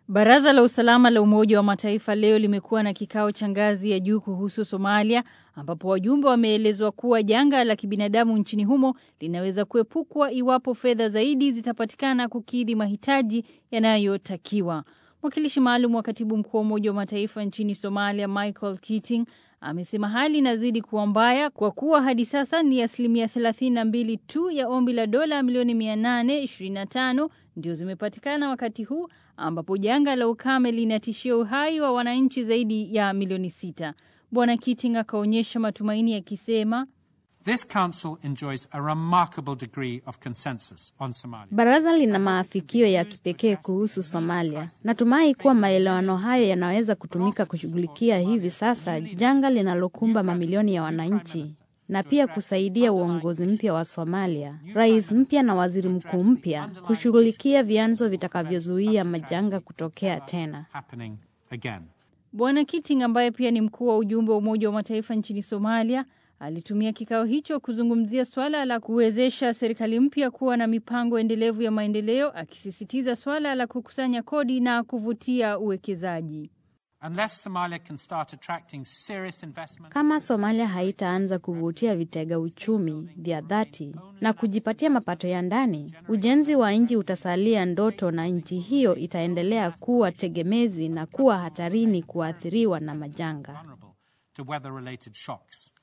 Baraza la usalama la Umoja wa Mataifa leo limekuwa na kikao cha ngazi ya juu kuhusu Somalia, ambapo wajumbe wameelezwa kuwa janga la kibinadamu nchini humo linaweza kuepukwa iwapo fedha zaidi zitapatikana kukidhi mahitaji yanayotakiwa. Mwakilishi maalum wa katibu mkuu wa Umoja wa Mataifa nchini Somalia, Michael Keating, amesema hali inazidi kuwa mbaya kwa kuwa hadi sasa ni asilimia 32 tu ya ombi la dola milioni 825 ndio zimepatikana wakati huu ambapo janga la ukame linatishia uhai wa wananchi zaidi ya milioni sita. Bwana Keating akaonyesha matumaini akisema This council enjoys a remarkable degree of consensus on Somalia. Baraza lina maafikio ya kipekee kuhusu Somalia. Natumai kuwa maelewano hayo yanaweza kutumika kushughulikia hivi sasa janga linalokumba mamilioni ya wananchi na pia kusaidia uongozi mpya wa Somalia, rais mpya na waziri mkuu mpya kushughulikia vyanzo vitakavyozuia majanga kutokea tena. Happening again. Bwana Keating ambaye pia ni mkuu wa ujumbe wa Umoja wa Mataifa nchini Somalia alitumia kikao hicho kuzungumzia swala la kuwezesha serikali mpya kuwa na mipango endelevu ya maendeleo, akisisitiza swala la kukusanya kodi na kuvutia uwekezaji. Unless Somalia can start attracting serious investment, Kama Somalia haitaanza kuvutia vitega uchumi vya dhati na kujipatia mapato ya ndani, ujenzi wa nchi utasalia ndoto na nchi hiyo itaendelea kuwa tegemezi na kuwa hatarini kuathiriwa na majanga. vulnerable to weather-related shocks.